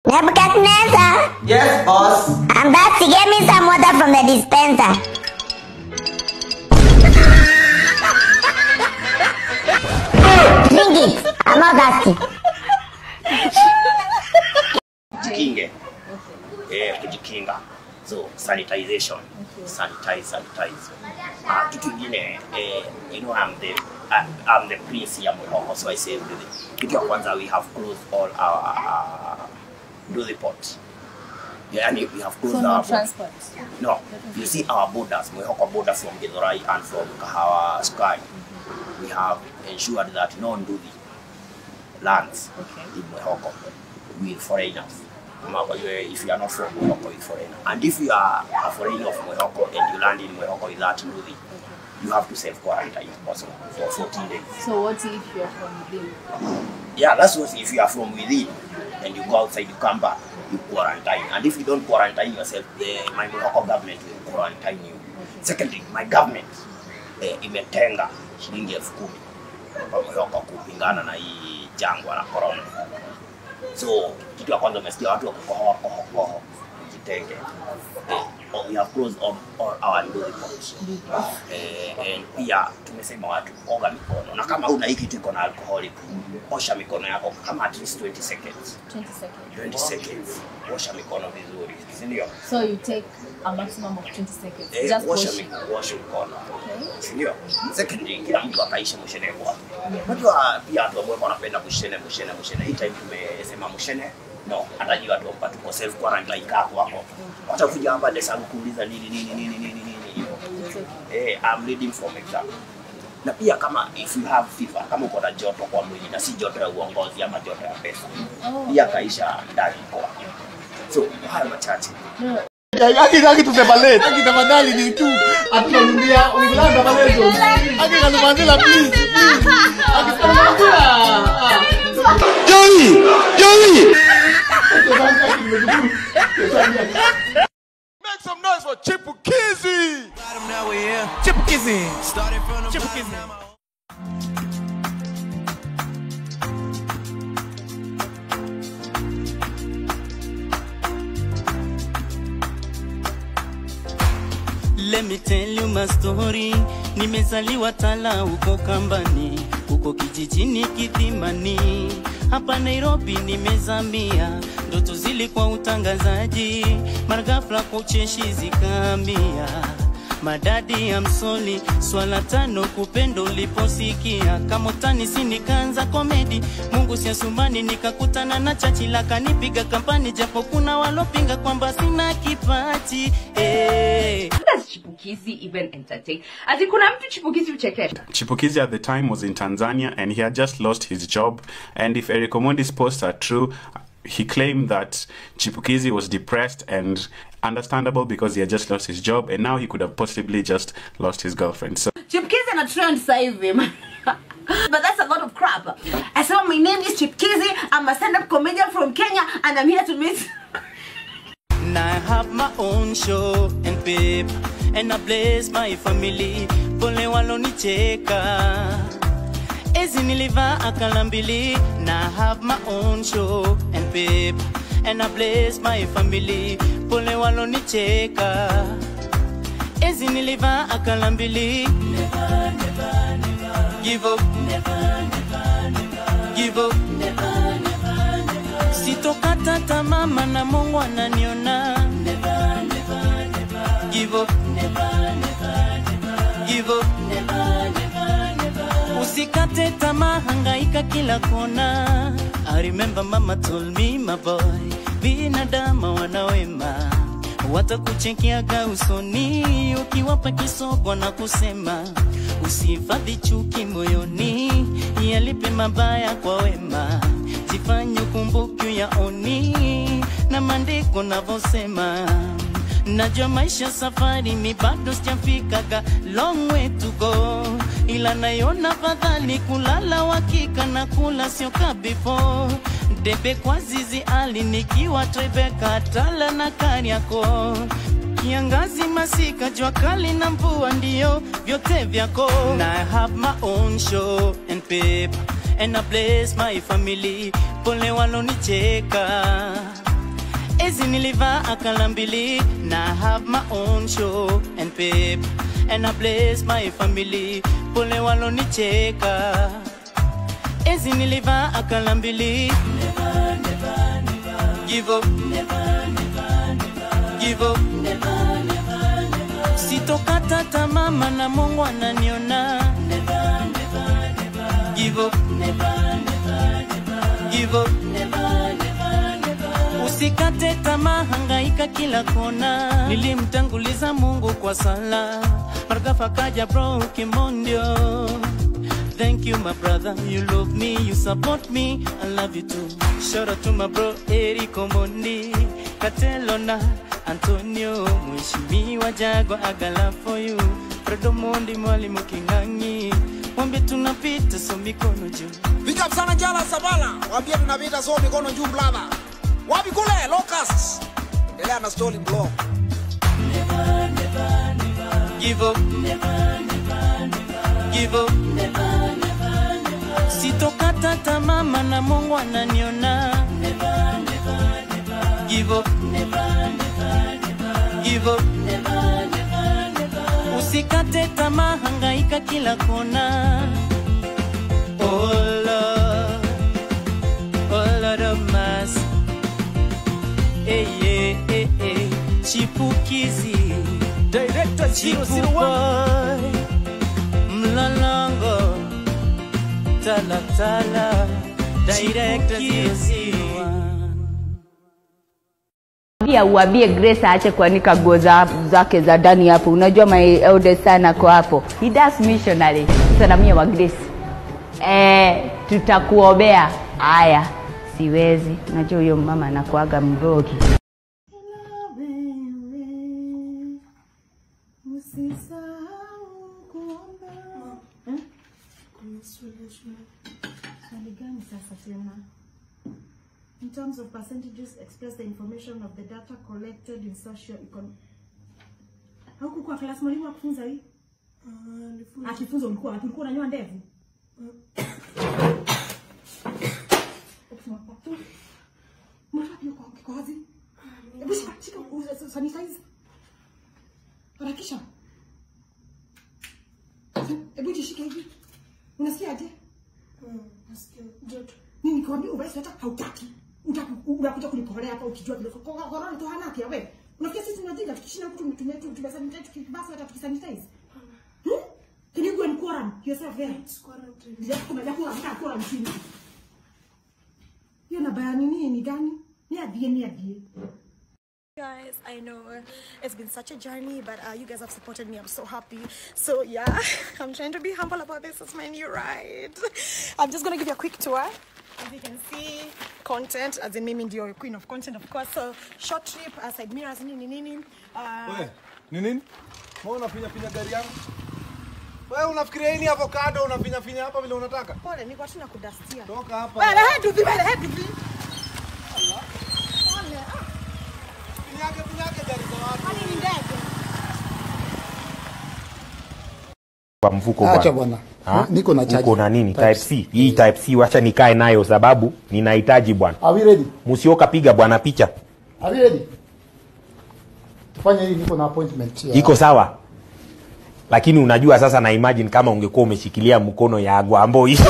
Nebuchadnezzar, Yes, boss. I'm thirsty. Get me some water from the dispenser. Drink it. I'm not thirsty. jikinge eh, kujikinga so sanitization sanitize sanitize uh, kitu ingine eh, you know I'm the I, I'm the prince ya Morocco so I say everything kitu ya kwanza we have closed all our uh, do the port yani we have closed So our no port. transport. No, you see our borders, Mwehoko border from Githurai and from Kahawa Sky. We have ensured that no Ndudi lands Okay. in Mwehoko with foreigners. Remember, you- If you are not from Mwehoko, with foreigner. And if you are a foreigner of Mwehoko and you land in Mwehoko with that Ndudi, you have to self quarantine also for 14 days. So what if you're from within? Yeah, that's what if you are from within and you go outside, you come back, you quarantine. And if you don't quarantine yourself, the, my local government will quarantine you. Secondly, my government eh, imetenga shilingi elfu kumi kwa Morocco kupingana na hii jangwa la corona. So kitu ya kwanza umesikia watu wakukohoa koho koho, jitenge. Eh, we have closed all, all our ndugu reports. Eh, and pia tumesema watu oga mikono, na kama una hii kitu iko na alcoholic, osha mikono yako kama at least 20 seconds. 20 seconds. 20 seconds, osha mikono vizuri, si ndio? So you take a maximum of 20 seconds. Eh, Just osha wash. mikono, osha mikono. Okay. Si ndio? Secondly, kila mtu akaishi mshene kwake. Unajua pia watu ambao wanapenda mshene mshene mshene. Hii time tumesema mshene no, hata jua tu hapa tuko self quarantine kako hapo. Wacha kuja hapa desa kuuliza nini nini nini nini nini hivyo. It's okay. Eh, I'm reading from exam. Na pia kama if you have fever, kama uko na joto kwa mwili na si joto ya uongozi ama joto ya pesa, Oh. pia kaisha ndani kwa. So haya machache. No. Aki aki tuseparate. Aki tafadhali ni tu. Atunanumbia Uingereza palezo. Aki kanumanzila please. please. Aki kanumanzila. Joey! Joey! Make some noise for Chipukizi. Chipukizi. Chipukizi. Let me tell you my story. Nimezaliwa Tala huko Kambani, huko kijijini Kithimani. Hapa Nairobi nimezamia, ndoto zilikuwa utangazaji, mara ghafla kwa ucheshi zikahamia madadi ya msoli swala tano kupendo uliposikia kama utani si nikaanza komedi mungu siasumani nikakutana na chachi la kanipiga kampani japo kuna walopinga kwamba sina kipaji eh. does chipukizi even entertain ati kuna mtu chipukizi uchekesha Chipukizi at the time was in Tanzania and he had just lost his job. And if Eric Omondi's posts are true, he claimed that Chipukizi was depressed and understandable because he had just lost his job and now he could have possibly just lost his girlfriend. So Chipkizi ana trend sasa hivi. But that's a lot of crap. I said, my name is Chipkizi. I'm a stand-up comedian from Kenya, and I'm here to meet. And I have my own show and pip And I bless my family Pole walonicheka Ezi nilivaa akala mbili Na I have my own show and pip And I bless my family Pole walonicheka Ezi nilivaa akala mbili Give up Give up sitokata tamaa maana mungu ananiona Give up. Give up. usikate tamaa hangaika kila kona I remember mama told me my boy binadamu wanawema watakuchekeaga usoni ukiwapa kisogo na kusema usihifadhi chuki moyoni yalipe mabaya kwa wema jifanye ukumbuki ya oni na maandiko navyosema najua maisha safari mi bado sijafikaga long way to go ila naiona fadhali kulala wakika na kula sio ka before debe kwa zizi ali nikiwa Tribeca tala na Kariakoo kiangazi masika jua kali na mvua ndio vyote vyako na I have my own show and paper and I bless my family pole walonicheka Ezi nilivaa akala mbili na I have my own show and pay and I bless my family. Pole walonicheka. Ezi nilivaa akala mbili. Never, never, never. Give up. Never, never, never. Give up. Never, never, never. Sitokata tamaa maana Mungu ananiona. Never, never, never. Give up. Never, never, never. Give up. Never, never, never. Usikate tamaa, hangaika kila kona. Nilimtanguliza Mungu kwa sala, margafa kaja bro kimondio. Thank you my brother, you love me, you support me, I love you too. Shout out to my bro Eric Omondi, Katelo na Antonio, Mheshimiwa Jago Agala for you. Fredo Mondi mwalimu Kingangi, mwambie tunapita so mikono juu. Big up sana Jala Sabala, waambie tunapita so mikono juu brother. Wapi kule Locust? Endelea na story blog. Give up. Never, never, never. Give up. Never, never, never. Sitokata tamaa maana Mungu ananiona. Never, never, never. Give up. Never, never, never. Give up. Never, never, never. Usikate tamaa, hangaika kila kona. Oh Lord, oh Lord of mercy. Hey, hey, hey, hey. Chipukizi Director 001 Mlolongo Tala Tala Director 001 Pia uambie Grace aache kuanika nguo za- zake za ndani hapo. Unajua my eldest son ako hapo. He does missionary. Sana mie wa Grace. Eh, tutakuombea. Haya, siwezi. Najua huyo mama anakuaga mrogi. Usisahau kuomba. Eh? Swali gani sasa tena? In terms of percentages, express the information of the data collected in social econ. Haukukuwa class mwalimu akufunza hii? Akifunza ulikuwa wapi? Ulikuwa unanyoa ndevu? Mbona wapi uko uko wazi? Hebu shika shika u- sanitize. Harakisha. Hebu jishike hivi. Unasikia aje? Nasikia joto. Mimi nikwambia uvae sweta hautaki. Utaku- Unakuja kunikolea hapa ukijua vile ko- ko- korona tu hana afya wewe. Unafikia sisi tunajinga tukishinda mtu tumetumia tu tumesanitize tukibasa hata tukisanitize. Hmm? Can you go and quarantine yourself there? Quarantine. Ya kuna ya kuna mtaa quarantine. Hiyo na bayani nini ni gani? Ni adie ni adie. Guys, I know it's been such a journey, but uh, you guys have supported me. I'm so happy. So yeah, I'm trying to be humble about this. It's my new ride. I'm just gonna give you a quick tour. As you can see, content, as in Mimi ndio queen of content, of course. So short trip, uh, side mirrors, nini nini. Uh, We, ni nini? Mbona unafinya finya gari yangu? Wewe unafikiria hii ni avocado unafinya finya hapa vile unataka? pole, niko tu nakudustia. Toka hapa. Wewe head to the wewe head to the. Pole. ah, Finyake finyake gari za watu. Kwani ni ndege? kwa mfuko Acha bwana. bwana. Ha? Niko na charge. Uko na nini? Type Type C. Hii type C wacha nikae nayo sababu ninahitaji bwana. Are we ready? Musioka piga bwana picha. Are we ready? Fanya hii niko na appointment. ya- Iko sawa. Lakini unajua sasa na imagine kama ungekuwa umeshikilia mkono ya agwa ambao hii.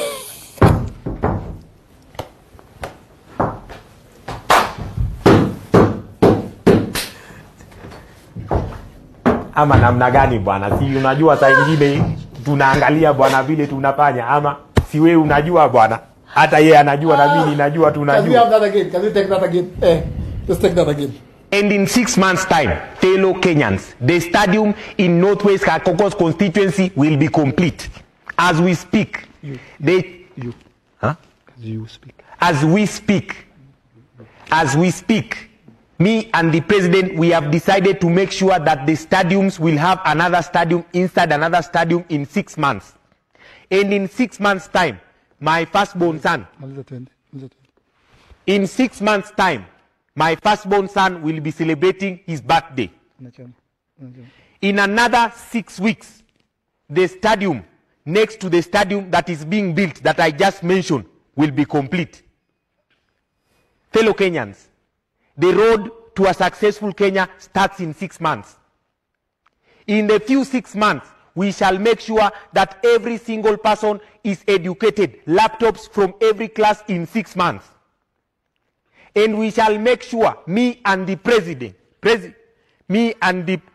ama namna gani bwana? Si unajua saa ingine tunaangalia bwana vile tunafanya, ama si wewe unajua bwana, hata yeye anajua na mimi najua, Can we have tunajua. that again? Can we take that again? Eh, let's take that again. And in six months' time, fellow Kenyans, the stadium in Northwest Kakokos constituency will be complete. As we speak, they, You. huh? You speak. as we speak, as we speak, me and the president, we have decided to make sure that the stadiums will have another stadium inside another stadium in six months. And in six months' time, my firstborn son, Maliza twende. Maliza twende. in six months' time, my firstborn son will be celebrating his birthday. Unachana. Unachana. In another six weeks, the stadium next to the stadium that is being built that I just mentioned will be complete. Fellow Kenyans, the road to a successful Kenya starts in six months. In the few six months, we shall make sure that every single person is educated, laptops from every class in six months. And we shall make sure, me and the president, presi- me and the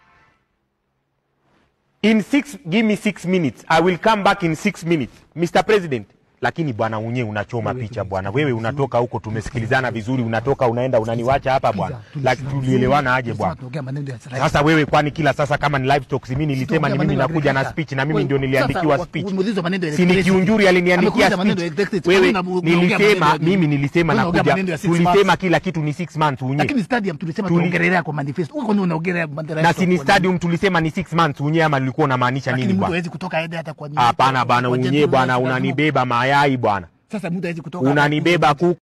in six give me six minutes i will come back in six minutes mr president lakini bwana unye unachoma picha bwana wewe unatoka huko tumesikilizana vizuri unatoka unaenda unaniwacha hapa bwana lakini tulielewana aje bwana Tunaongea maneno ya serikali. sasa wewe kwani kila sasa kama ni live talks mimi nilisema ni Tunaongea mimi maneno ya nakuja na agriculture. speech na mimi Wewe, ndio niliandikiwa sasa, speech umeulizwa maneno ya si ni electricity. kiunjuri aliniandikia Amekuuliza maneno ya speech electricity. wewe Wewe una- unaongea nilisema maneno ya- mimi nilisema Wewe unaongea nakuja maneno ya six tulisema months. kila kitu ni 6 months unye lakini stadium tulisema Tuli- tuongelelea kwa manifesto huko ndio unaongelea bandera na yetu si ni kwa- stadium tulisema ni 6 months unye ama nilikuwa unamaanisha lakini nini mtu bwana hawezi kutoka aende hata kwa hapana bwana kwa unye jengo bwana lazima- unanibeba mayai bwana sasa mtu hawezi kutoka unanibeba kuku